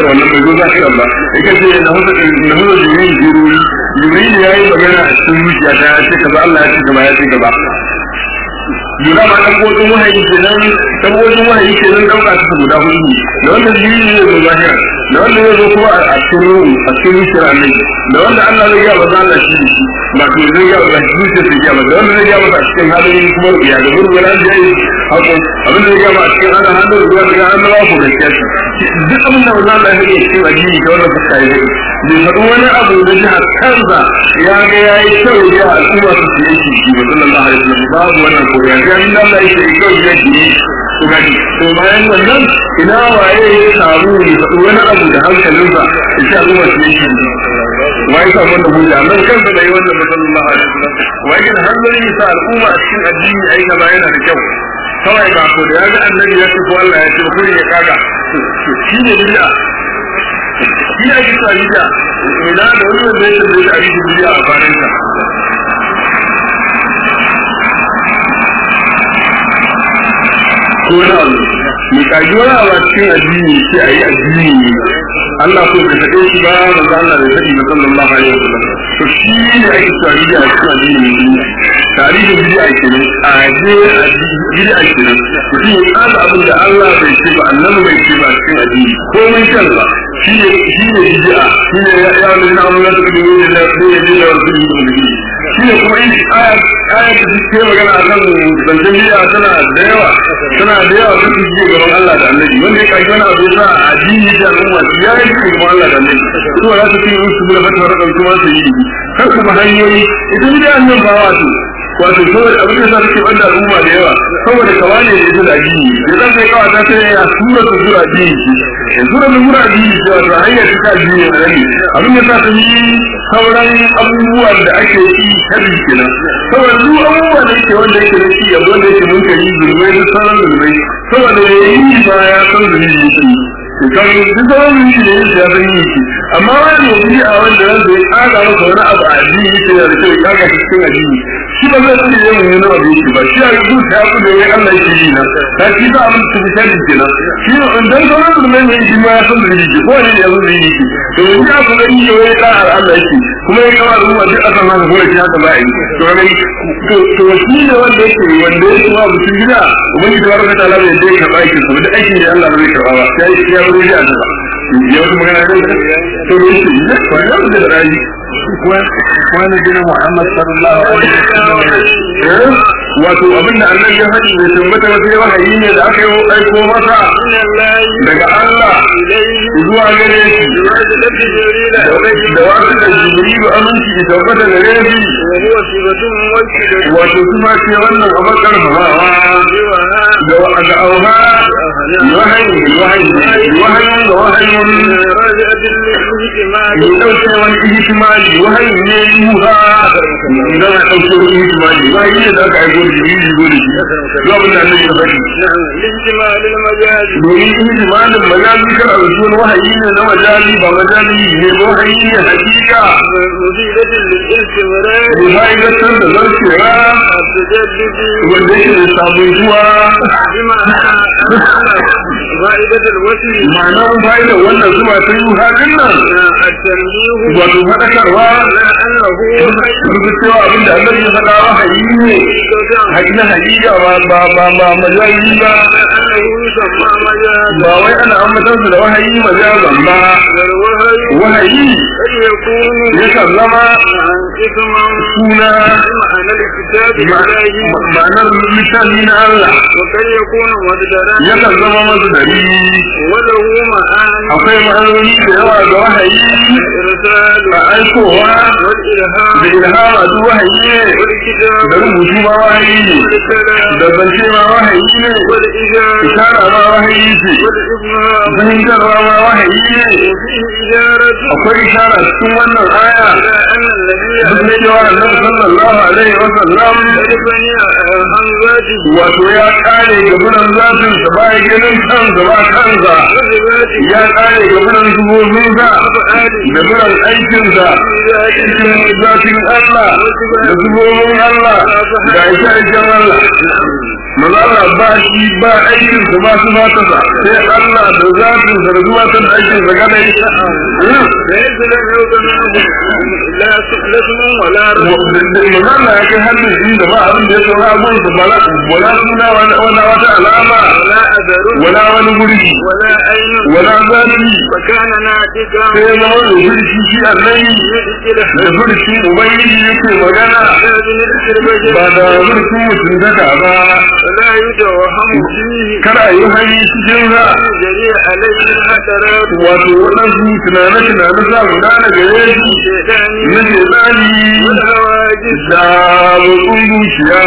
wannan bai zo zahiran ba ita ce na hudu na hudu jibril jibril jibril ya yi magana a cikin zuciya ta ya ce kaza Allah ya ce gaba ya ce gaba Jura ma ɗan kodin wahayi kenan ɗan kodin wahayi kenan ɗauka ta guda hudu ne da wanda jibril ne zo zahira da wanda ya zo kuma a cikin ruhu a cikin zuciyar annabi da wanda Allah zai ga ba Allah shi ne ba to zai ga ba shi zuciyar sai ga ba da wanda zai ga ba a cikin halin kuma rubiya da gurbin da ya yi hako abin da ya ga ba a cikin halin halin rubiya da an ba ku gaskiya duk abin da wannan Allah ya yi cikin addini da wannan fuska ya yi bai faɗi wani abu da jihar kansa ya ga ya yi kyau ya al'umma su su yake shi ba sallallahu alaihi wasallam babu wannan ko ya ga inda Allah ya yi kyau ya yi to gani to bayan wannan ina waye ya samu ne faɗi wani abu da hankalinsa ya ce al'umma su yake wa ya samu wannan hujja nan kansa da yi wannan ba sallallahu alaihi wasallam wa ya gina hanzari sa al'umma a cikin addini ai gaba yana da kyau kawai ba ko da ya ga annabi ya ce ko Allah ya ce ko ya kaga shi ne bid'a shi ne ake sa bid'a ina da wani wanda ya tambaye da ake bid'a a kwanan sa ko na abu mai kaji wani abu a cikin addini sai a yi addini ne Allah ko bai faɗe shi ba manzo Allah bai faɗi ba sallallahu alaihi wasallam to shi ne ake sa bid'a a cikin addini ne tarihin bid'a kenan a je bid'a kenan mutum ya tsada abin da Allah bai ce ba annabi bai ce ba cikin addini komai kansa shi ne shi ne bid'a shi ne ya ya min amana da kudi ne da sai ya da wasu ne shi ne kuma in aya aya da take magana akan zancen bid'a tana da yawa tana da yawa ta ji gaban Allah da annabi wanda ya kai wani abu ya sa addini da al'umma ya yi gaban Allah da annabi to za ta ce su da fata rakan kuma su yi kar kuma hanyoyi ita bid'a nan ba wato wato saboda abin da sa take banda al'umma da yawa saboda kawane da ita da addini da zan kai kawa ta sai ya sura ta sura addini ce sura ta sura addini ce wato hanyar ta ta addini ne rani abin da sa ta yi sauran abubuwan da ake yi tabi kenan saboda duk abubuwan da yake wanda yake da shi yanzu wanda yake mun kai zulmai da sauran zulmai saboda ya yi ba ya san zulmi yake kan duk sauran zulmi da yake ya san yi amma wani yanzu a wanda wanda ya kaga masa wani abu a addini yake da kyau ya kaga cikin addini shi ba zai sani yin wani nawa da yake ba shi a yi zuciya ya kudu ya Allah yake yi na ta shi za a mutu su fita ke nan shi ne in dan sauran da mai mai shi ma ya san da yake ko ne ya zo da yake to yanzu ya kuma yi yau ya da Allah yake kuma ya kama ruwa duk akan haka kuma shi haka ba yi to ne to shi ne wanda yake wanda yake ma mutum gida ubangiji ta barka ta Allah bai dai karɓa aikin sa da aikin da Allah ba zai karɓa ba sai ya zo ya ta ya wata magana ne to ne shi ne wannan da rayi wani gina Muhammad sallallahu alaihi wasallam wato abinda annabi ya faɗi ne tabbata wata wahayi ne da aka yi aiko masa daga Allah zuwa gare shi da wasu da jibrilu aminci da tabbata gare shi wato kuma ce wannan a bakar famawa da da auha wahayi wahayi wahayi da wahayi ya ɗauke wani ihtimali wahayi ne yuha idan a ɗauke wani ihtimali wahayi ne da aka aiko da jibril zo da shi zuwa abin da annabi ya faɗi domin ihtimalin majazi kan arusu wani wahayi ne na majazi ba majazi ne ba wahayi ne hakika ne fa'idatar da zarcewa wanda yake da sabuntuwa ma'anar fa'idar wannan zuwa ta yi haɗin nan wato faɗakarwa rubu cewa abin da Allah ya faɗa wahayi ne hakina hakika ba ba ba ba majazi ba ba wai ana ambatar da wahayi majazan ba wahayi yakan zama suna ma'anar littafi na Allah yakan zama masu dari akwai ma'anoni da yawa ga wahayi a aikowa da ilhama duk wahayi ne da rubutu ma wahayi ne da zance ma wahayi ne ishara ma wahayi ce fahimtarwa ma wahayi ne akwai ishara cikin wannan aya duk da cewa annabi sallallahu alaihi wa sallam wato ya kare gabunan zafin sa ba ya ganin kansa ba kansa ya kare ga munan zubobinsa da munan aikinsa cikin zafin Allah da zubobin Allah da aisha aikin Allah maza Allah ba shi ba aikin sa ba su mata sa sai Allah da zafin sa da zuwa san aikin sa gane ليس له لا سؤلة ولا رب maza Allah ya kai hannun inda ba abin da ya saura abun sa ba wala suna wala wata alama ولا أثر wala wani gurbi ولا عين wala zafi وكان ناطقا sai ya zama da gurbi shi annai يدخل da gurbi ubangiji yake magana هذا نذكر بشر ba da gurbi mutum daga ba ولا يتوهم فيه kada a yi hanyar cikin za جريء عليه الحسرات wato waɗansu tunane-tunane za mu gane gare shi الشيطان na shedani والهواجس da motsin zuciya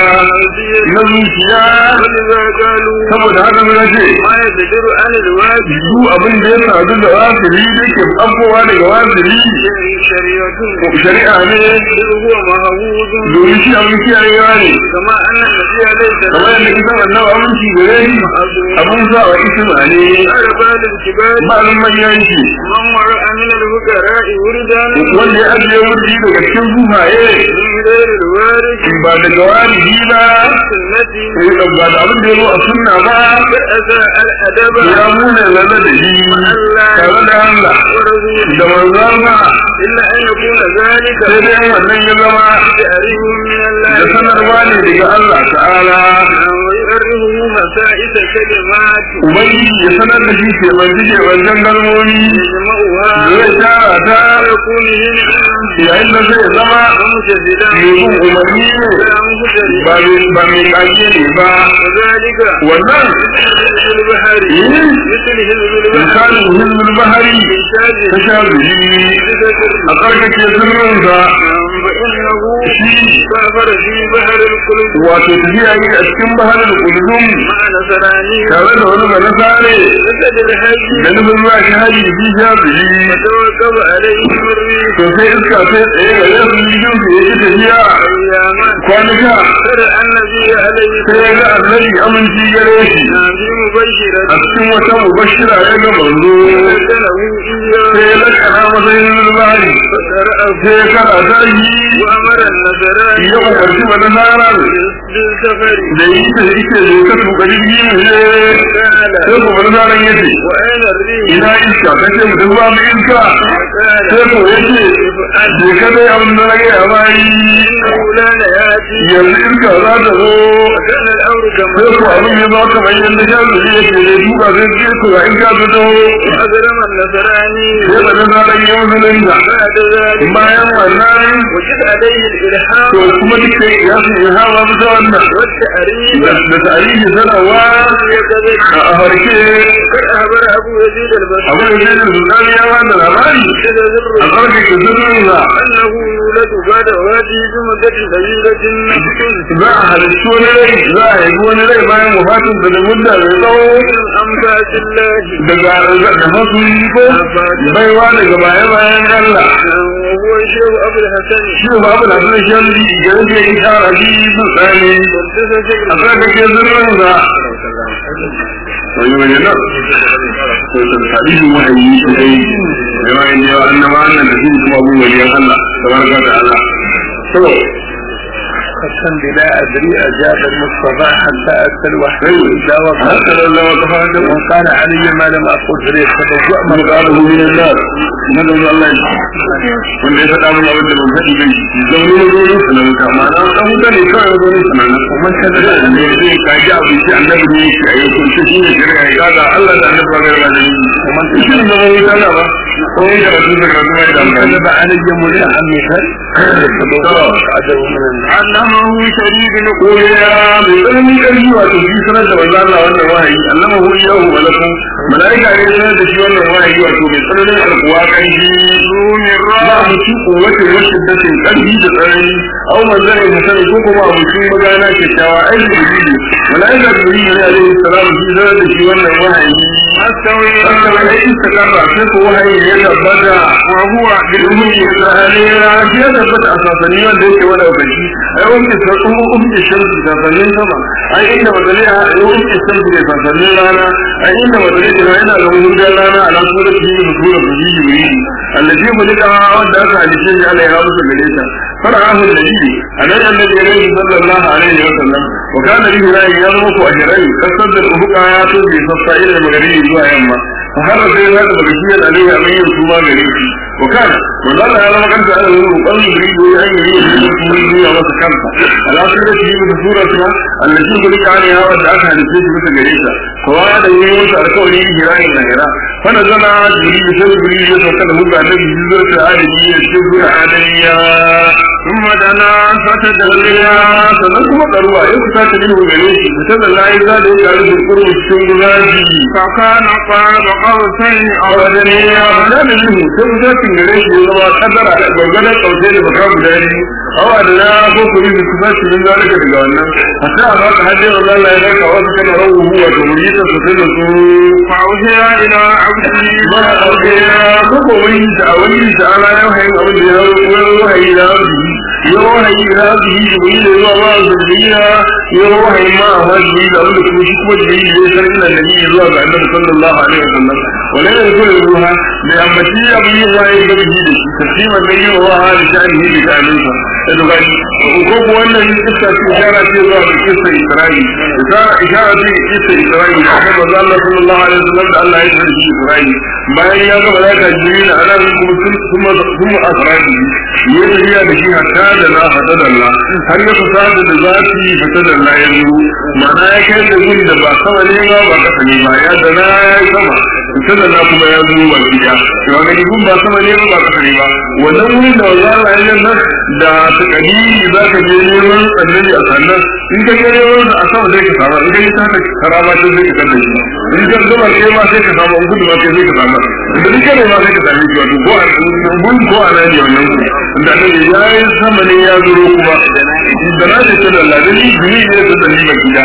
na zuciya ولذا قالوا saboda haka na ce ما يقدر عن الواجب su abin da ya sadu da wasiri da ke abuwa daga wasiri شريعة shari'a ne هو مهووز domin shi abin kiyayewa ne كما أن النبي عليه kamar السلام yadda kisan annabi aminci gare shi abin sa wa isma ne قال بعد الكبار ma'alin manyan shi من وراء من الفقراء وردا wanda ya ajiye wurdi daga cikin zuhaye من غير الوارث ba daga walidi ba التي sai ba da abin da ya zo a sunna ba فأذى الأدب ya muna lalla da shi tare da Allah ورسوله da manzon ba إلا أن يكون ذلك sai dai wannan ya zama تعريف من الله da sanarwa ne daga Allah ta'ala ويعرفه مسائل كلمات ubangiji ya sanar da shi ke banci ke bancan kalmomi يجمعها zai tara ta ويكون هنا yayin da zai zama مجددا mai bin umarni ne ولا مجددا ba mai ba mai kage ne ba وذلك wannan مثل البحر إيه؟ مثل حزب البحر misalin hizbul bahari إنشاد ta sha biyu a karkace sirrinsa فإنه shi سافر في بحر القلوب wato tafiya yi a cikin baharar kulzum مع نصراني tare da wani bana sare فسد الحج da nufin zuwa shi haji fi sha biyu فتوكب عليه الريح to sai iska sai tsaye ga yasu jikin su yake tafiya أياما kwanuka ترى النبي عليه sai ya ga annabi aminci gare shi في مبشرة a cikin wata mubashira ya ga manzo فسأله إياه sai ya lakana masa yin zulbari فقرأه sai ya karata shi وأمر النصراني ya umarci bana sarar بالسفر da yi ta ike da ka tuka jirgi ne sai قال ku bana sarar ya ce وأين الريح ina iska ta ce mutum ba mu iska قال sai ko ya ce je ka dai abin da na gaya bayi إنه لا يأتي yanzu iska za ta zo وكان الأمر كما sai ko abin ya zo kamar yadda sha zuri ya ce da duka sai ce ko ga iska ta zo أجرم النصراني sai bana sarar ya musulunta بعد ذلك bayan wannan وجد عليه الإلحام to kuma duk sai ya su yi hawa bisa wannan والتأريب da da tarihi sanarwa يكذب a harke قد أخبر أبو يزيد البصري abu da zai da sultani ya wanda labari كذا a ذر karkake sirrinsa أنه يولد بعد وفاته بمدة قليلة نفس za a halittu wani rai za a haifi wani rai bayan wafatinsa da mudda mai tsawo من أنفاس الله daga da masu yi ko baiwa daga baya bayan Allah وهو الشيخ أبو الحسن shi ba abu da suna shan bi ga yadda ya kara bi su tsani والتفت a karkake sirrinsa wani wani nan hadisin wahayi shi dai yawa inda yawa annaba annan da su kuma abu waliyan Allah tabaraka da Allah to قسم بلا أدري أجاب المصطفى حتى أتى الوحي أيوة. إذا وقع haka da Allah wata fara وقال علي ما لم أقل فليس تبوأ من قاله من النار من الله wanda ya faɗa mun abin da ban faɗi bai zaune na zaune sanan ka ma na dan mutane kawai zaune sanan kuma kada da ne zai kaji abin shi annabi ne yake a yau to shi ne shari'a ya ga Allah da annabi ga ga da kuma shi ne zama yi kana ba ko ya karatu da karatu mai da amfani كذب علي متحمسا عدو من النار allamahu shadidul quwa bi ilmi kalli wato shi sanar da manzo Allah wannan wahayi allamahu yahu malaku malaika ne sanar da shi wannan wahayi wato mai tsananin alquwa kan shi من ba رأى mutum kowace wasu datin ƙarfi da tsanani au manzarin hasan ko kuma mutum magana kyakkyawa ai da dalili malaika da dalili ne alaihi salam shi zara da shi wannan wahayi أستوي Sannan ya istiqarra sai ko wahayi ya tabbata وهو bilhum isra'iliya shi ya tabbata a sasanni wanda yake wada ubangi ai wanda ta kuma umke shamsu sasannin sama ai inda madalai a ai umke shamsu ne sasannin rana ai inda madalai ta yana da wurin rana ala sura ta yi sura ta yi yi allazi mulika wanda aka halice shi Allah ya musu gare ta fara'ahu nabi anan annabi ya rayu sallallahu alaihi wa sallam wa kana bihi ra'i ya zama ku ajrai kasar da ubuka ya to bi sassa ila magaribi zuwa yamma fa har sai ya da bagiyar alaihi amin su ma gare shi wa kana manzo Allah ya zama kanta ana yin roƙon jibril ya yi yi kuma yi ya masa kanta ala sura ta yi da sura ta allazi mulika alaiha wanda aka halice shi bisa gare ta kowa da yi masa alƙawari hirayin na hira fa nazala jibril sai jibril ya sauka da hujja da jibril ta adami ya ce sura adamiya ثم دنا فتدلى sannan kuma ɗaruwa ya kusa ta nuna gare shi fita da layi za da ya ƙaru da kurmi cikin gudaji فكان قاب قوسين a أو wajen ya fada da nuhu sai kusa cin gare shi ya zama kadara da gwangwanar ƙausai da baka guda biyu awa da na ko kuri da kusa ci min zalika daga wannan a sai a baka hajji wa Allah ya baka wasu kana rawu huwa da wuri ta sosai da su فأوحي إلى عبده ba a ɗauke ya ko ko wani da a wani da ana yau hayin abin da ya hau wahayi da arziki yau wahayi da arziki da wani da zuwa ba a zurriya yau wahayi ma a wajibi da abin da kuma shi kuma jiri da ya sarki da nabi zuwa ga annabi sallallahu alaihi wasallam wala da zuwa ruha da ambaci abin yin wahayi da bihi da shi tasliman da yi wa wahayi da sha'ani da sha'aninsa da dogari ko ko wannan kissa ce ishara ce zuwa ga kissa Isra'i ishara ishara ce kissa Isra'i da kuma manzo Allah sallallahu alaihi wasallam da Allah ya sarki Isra'i bayan ya ga malaika Jibril a nan kuma sun kuma kuma Isra'i ya tafiya da shi hatta da na hada da Allah har ya fasa da zati fata da Allah ya zo ma'ana ya kai da gun da ba sama ne ba ba kasa ne ba ya da na ya yi sama fata da na kuma ya zo ba kiya to ga gun ba sama ne ba ba kasa ne ba wannan wurin da wallahi Allah ya nan da ta kadiri za ka je neman annabi a sannan in ka je neman a sama zai ka samu in ka yi ta ka karama ta zai ka kada shi in ka gama kai ma sai ka samu in gudu ma kai zai ka samu da duk ne ma sai ka same shi wato ko a gun ko a nan ne wannan gun da annabi ya yi sama ne ya zuro kuma da na ce tana Allah da ni gumi ne da dalili ba gida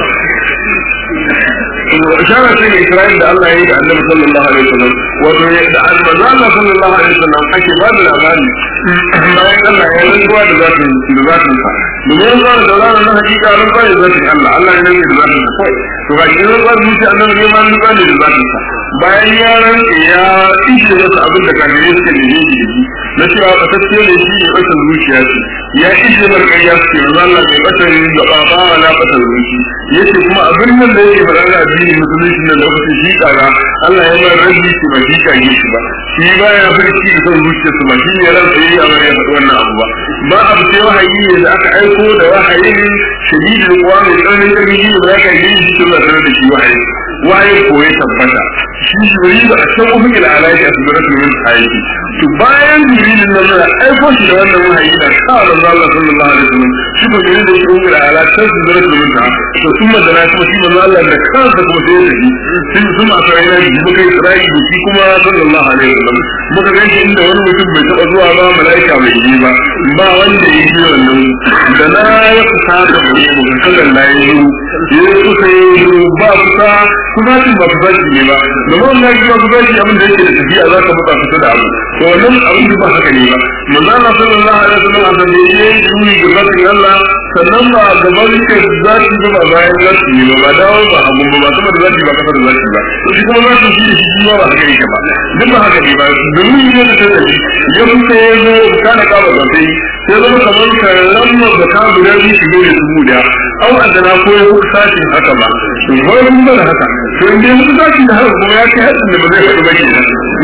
ishara ce ga Isra'il da Allah ya yi da Annabi sallallahu alaihi wasallam wato da manzo Allah sallallahu alaihi wasallam ake ba da labari bayan Allah ya rantsuwa da zatin da zatin sa domin zuwa da zatin na hakika rantsuwa da zatin Allah Allah ya rantsa da zatin sa kai to ga shi rantsuwa da zuciya Annabi ne ma rantsuwa da zatin sa bayan ya rantsa ya ishe masa abin da kafirai suke da shi da shi na cewa fatacce ne shi ne ɓatar zuciya ce ya ishe mar ƙarya suke manzo Allah mai ɓatar da ba ba wala ɓatar zuci yace kuma abin nan da yake faɗa da addini musulunci nan lokacin shi kaga Allah ya bar rabbi shi ba shi kage shi ba shi ba ya farki da son zuciya su ba shi ne ran sai ya bar ya faɗi wannan abu ba ba abu sai wahayi ne da aka aiko da wahayin shadidul quwa mai tsananin ƙarfi shi ne ba ya kage shi tun da sanar da shi wahayi wahayi ko ya tabbata shi shuri ba a can ufin ila alaiki a sudurar min hayati to bayan jibilin nan na aiko shi da wannan wahayi da sa da Allah sallallahu alaihi wasallam shi ko ne da shi ufin ila alaiki sudurar min ta to sun madana kuma shi manzo Allah da kansa kuma sai da shi sun sun a sai na ji muka Isra'i da shi kuma sallallahu alaihi wasallam muka ga shi inda wani mutum bai taba zuwa ba malaika bai yi ba ba wanda ya yi wannan da na ya kusa da mu mu sallallahu alaihi wasallam ya kusa ya ba kusa kusa ba kusa ne ba domin wannan kuma kusa shi abin da yake da tafiya za ka buka kusa da abu to wannan abin ba haka ne ba manzo Allah sallallahu alaihi wasallam a da yayi duni ga zatin Allah sannan ba gaban ka zati ba ba bayan zati ne ba dawo ba hagu ba ba sama da zati ba kasa da zati ba to shi kuma zati shi shi kuma ba haka yake ba duk ba haka ne ba domin ne da tsaye ya kuka ya zo kana ka ba zati sai zama kamar ka lamma da ka guda biyu shi ne su guda au adana ko ya kuka sashin haka ba to wai mun ba haka to in dai kuka sashi da haka kuma ya kai hadin da ba zai faɗi ba kenan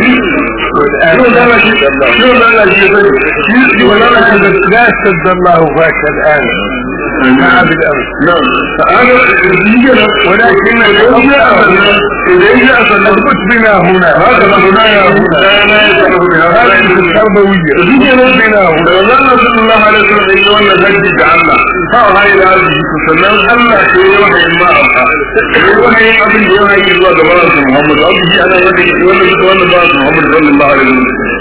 شو ده لا شيء شو ده لا شيء شو ده لا شيء لا اشتد الله فاك الآن مع بالأمس نعم فهذا يجي ولكن إذا جاء اثبت بنا هنا هذا هنا يا هنا لا لا يسأله بها هذه التربوية يجي بنا هنا والله صلى الله عليه وسلم إنه وانا نجي جعلنا فهاي هذه تسلم الله في وحي ما أبقى وحي أبن وحي الله دبارة محمد أبي أنا وانا وانا وانا بارة محمد صلى الله عليه وسلم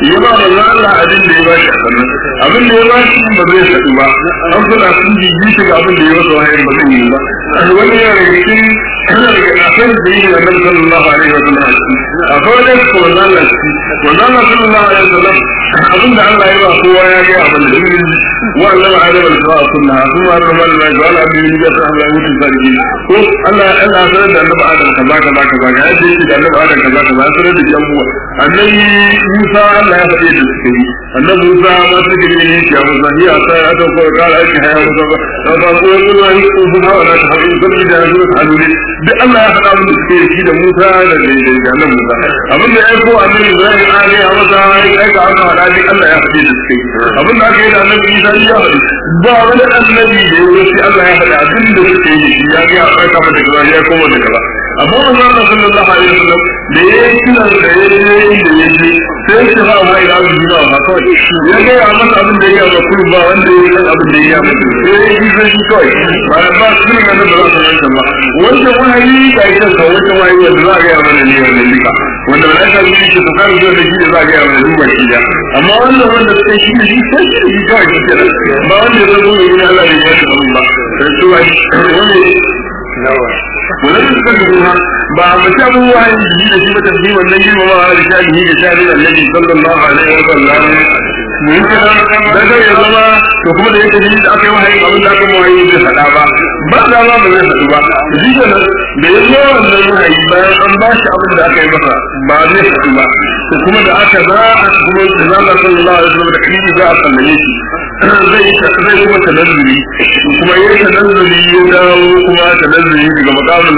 ya ba manzo Allah abin da ya ba shi a sannan abin da ya ba shi ba zai sadu ba an suna sun jiji shi ga abin da ya masa wahayin ba zai yi ba wani yana daga cikin yana daga kafin da yi da Annabi sallallahu alaihi wa sallam a kawai da ko manzo Allah shi manzo Allah sallallahu alaihi wa sallam abin da Allah ya ba kowa ya ga abin da yi wa Allah Adam al-Sa'a sunna kuma Allah Allah ya ga abin da ya sa Allah ya mutu sarki ko Allah Allah ya sanar da Annabi Adam kaza kaza kaza ga yadda yake da Annabi Adam kaza kaza ya sanar da jamuwa annabi Musa Allah ya faɗe da suke yi annabi Musa ma ta gidi ne ya Musa ya sa ya ta ko kala aiki haya Musa ba da ba ko ko wani ko ko hawa da ta haɗu da da ya zuwa halule duk Allah ya faɗa mun suke yi da Musa da da da annabi Musa abin da ya ko annabi Ibrahim ali ya masa ai ga aka faɗa duk Allah ya faɗe da suke yi abin da aka yi da annabi Isa ya faɗi ba wani annabi da ya wuce Allah ya faɗa abin da suke yi ya ga ya faɗa mata kaza ya koma da kaza amma manzo Allah sallallahu alaihi wasallam da ya yi kiran da ya yi da ya yi sai shi ha ma ila abin da ba kawai ya ga ya masa abin da ya ga kullu ba wanda ya yi abin da ya masa sai ya yi sai shi kawai ba ba su ne da ba su yanka ba wanda wahayi ga ita ka wanda wahayi wanda za ga ya mana ne wannan duka wanda ba ka yi shi ka zo da shi da za ga ya mana duba shi da amma wanda wanda sai shi ne sai shi kawai shi kenan ba wanda ya zo ne Allah ne ya shi ba sai su wani nawa wannan suka duba ba a mace abubuwa yin jiki da shi ba tafi wannan girmama a da shaɗi da shaɗi da nabi sallallahu alaihi wa sallam mun kira da zai ya zama to kuma da yake jini da aka yi wahayi abin da aka yi wahayi zai faɗa ba ba da ma ba zai faɗu ba shi ke nan da ya zo wannan wahayi bayan an ba shi abin da aka yi masa ba zai faɗu ba to kuma da aka za a kuma da za a sallallahu alaihi wa sallam da kiri za a sallame shi zai zai kuma tanazzuli kuma yayin tanazzuli ya dawo kuma tanazzuli daga makamin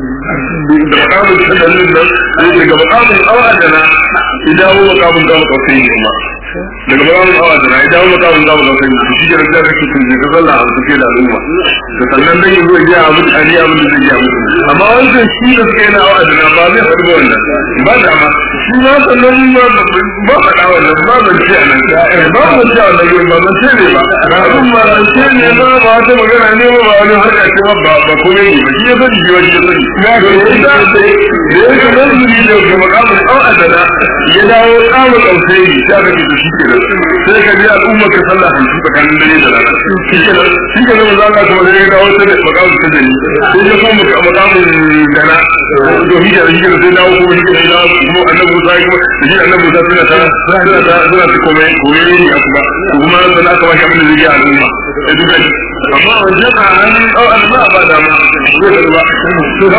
da makamin tanazzulin nan zai daga makamin awadana ya dawo makamin gama kafin kuma daga makamin awadana ya dawo makamin gama kafin shi ke rajin kake tun ka sallah a suke da al'umma da sannan dai yanzu ya a mutu ali abin da zai ya mutu amma wancan shi da suka yi na awadana ba zai faɗi ba wannan ba da ma shi ma sannan ba faɗa wannan ba ban ce a nan ba ban ce a nan ba ban ce ne ba ba abin ba ban ce ne ba ba wata magana ne ba ba wani harka ce ba ba ba kome ne ba shi ya sani shi wani ya sani ya ga yadda da ya ga nan zuri da ga makamin an adana ya dawo kama kausai ta ga da shi kenan sai ka ji al'umma ka sallah hamsin tsakanin dare da rana shi kenan shi kenan za ka kuma sai ya dawo ta da makamin ta dani sai ya kuma makamin dana to shi kenan shi kenan sai dawo kuma shi kenan dawo kuma annabi Musa ya kuma da shi annabi Musa suna ta suna ta suna ta kome kome ne a kuma kuma sannan aka bashi abin da zai yi al'umma da duka amma wajen a hannun ɗau al'umma ba da ma zai ba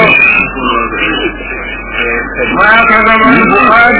ما كذب الفؤاد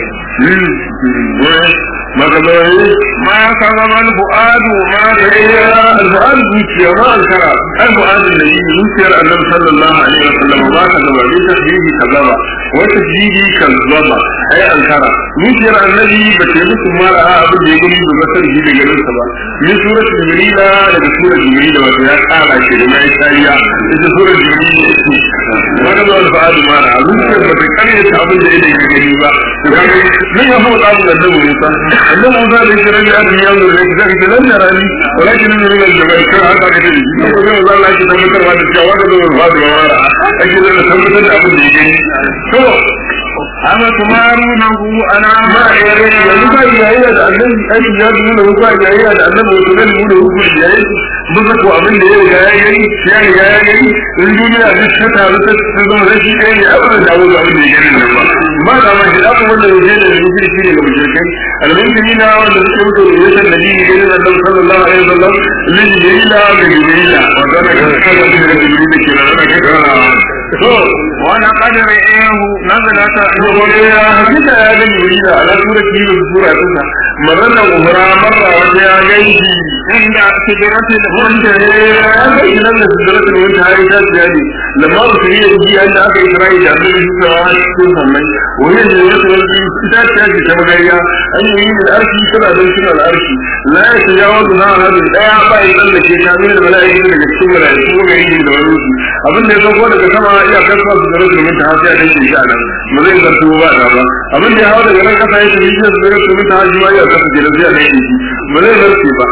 ما كذب ما كذب الفؤاد ما الفؤاد zuciya ma alkara الفؤاد الذي zuciyar annabi sallallahu alaihi wasallam ma ka zaba bi tasbihi kazaba wa tasbihi kazaba ai alkara zuciyar annabi ba ta musu mara abin da ya gani da basar shi da garin sa ba ni surat jibrila daga surat jibrila wato ya kara shi da mai tsariya ita surat jibrila ma ka zaba alfa'ad mara zuciyar ba ta kare ta abin da ya gani ba من هو قابل النبي موسى النبي موسى ليس رجع أدم يوم وليس ذلك لن يراني ولكن من من الجبل كان هذا كتير يقول لهم الله يجب أن يتمكن هذا الشيء وقد هو الفاضي ومارا أجل أن يتمكن أبن يجي شو أما تمارونه أنا ما يعني يبقى جاهية النبي أي جهاد منه يبقى جاهية النبي وتنال منه يبقى جاهية بزك وأبن ده جاهية يعني جاهية الدنيا بسكتها بسكتها بسكتها يعني أبدا دعوة أبن يجي ba da ma shi abu wanda yake da rubuci shi ne ga mushrikai almu'mini na wanda suke mutu da yasan nabi ne da Allah sallallahu alaihi wasallam lin jibrila ga jibrila wanda da kada da jibrila ke nan da kada to ولقد رئيه نزلة gobe ya hakika ya ga jibrila ala surati da sura ta marana umra marra wanda ya gaiji عند سدرة wanda ya gaiji nan da sidratul muntaha ya ta jadi lamma usriya ji an da aka isra'i da annabi sallallahu alaihi wasallam وهي الجنة التي تأتي كما قال أن يمين الأرش كما ذلك الأرش لا يتجاوزها هذا الآية بأي ذلك كامل الملائكة لك السم ملائكة وغيره من الوروس abin da ya sauko daga sama iya kasuwa su zara domin ta hasi a kan shi a nan ba zai zartu ba da ba abin da ya hawa daga nan kasa ya tafi shi su zara domin ta hasi ma iya kasa ke da zai a kan shi ba zai zartu ba ba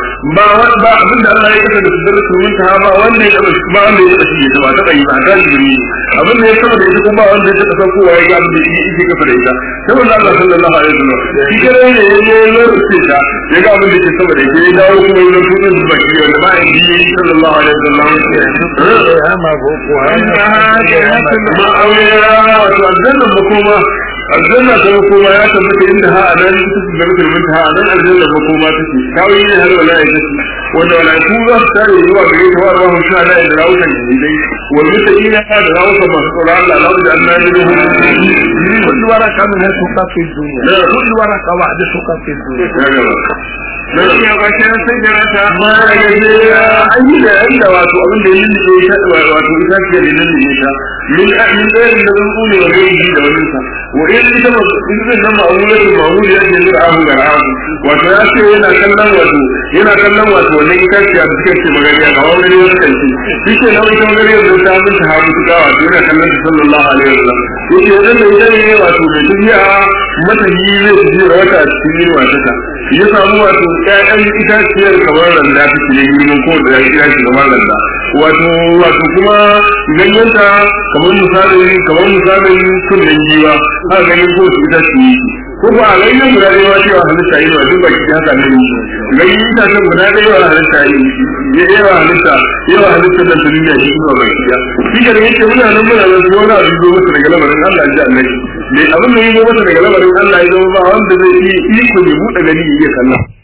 ba abin da Allah ya kasa da sidar turmin ta ba wanda ya taba ba wanda ya taba shi ta ba ta yi ba ta jibiri abin da ya saba da ita kuma ba wanda ya taba kowa ya ga abin da yake kafa da ita saboda Allah sallallahu alaihi wasallam shi kare ne ya je ya rufe ta ya ga abin da ke sama da ita ya dawo kuma ya rufe da baki wanda ba ya yi sallallahu alaihi wasallam hama boko ma'awiya wato aljanna makoma aljanna ta makoma ya tabbata inda ha a nan ita su zama turmin ha a nan aljanna makoma take kawai ne har wala ya take wanda wala ku za su tare zuwa gare ta wa rahun sha da da rawukan jidai wal mutaqina da rawukan masu tsoron Allah Allah da Allah ya yi كل ورقة من سوق في الدنيا كل ورقة واحدة سوق في الدنيا dan ya ba shi sai da rata ma ya je an yi da inda wato abin da yin da ya wato ita ce da nan ne ta min min da yin da zan kune wa gari da wannan sa wa in ita ma in zan nan ma'amula da ma'amula ya ce da abu ga abu wato ya ce yana kallon wato yana kallon wato wannan ita ce da suke ce magana ga wani wani kanci shi ke nan ita magana da ta mun ta hawo ta wato yana kallon sallallahu alaihi wasallam yake wannan da ita ne wato da tafiya mata yi zai ji wata cikin yin wata ya samu wato ƴaƴan itaciyar kamar randa ta ke girman ko da ya kira shi kamar randa wato wato kuma ganyenta kamar misalin kamar misalin kunnen giwa haka ganin ko su itace ko ba a ganyen guda ɗaya ma cewa halitta yi ba duk baki haka ne ganyen itacen guda ɗaya wa halitta yi ya yawa halitta yawa halitta da su duniya shi kuma baki ya shi ga da yake muna nan muna nan su wani abu zo masa daga lamarin Allah ji annabi mai abin da ya zo masa daga lamarin Allah ya zama ba wanda zai iya iko ne buɗe gani ya kalla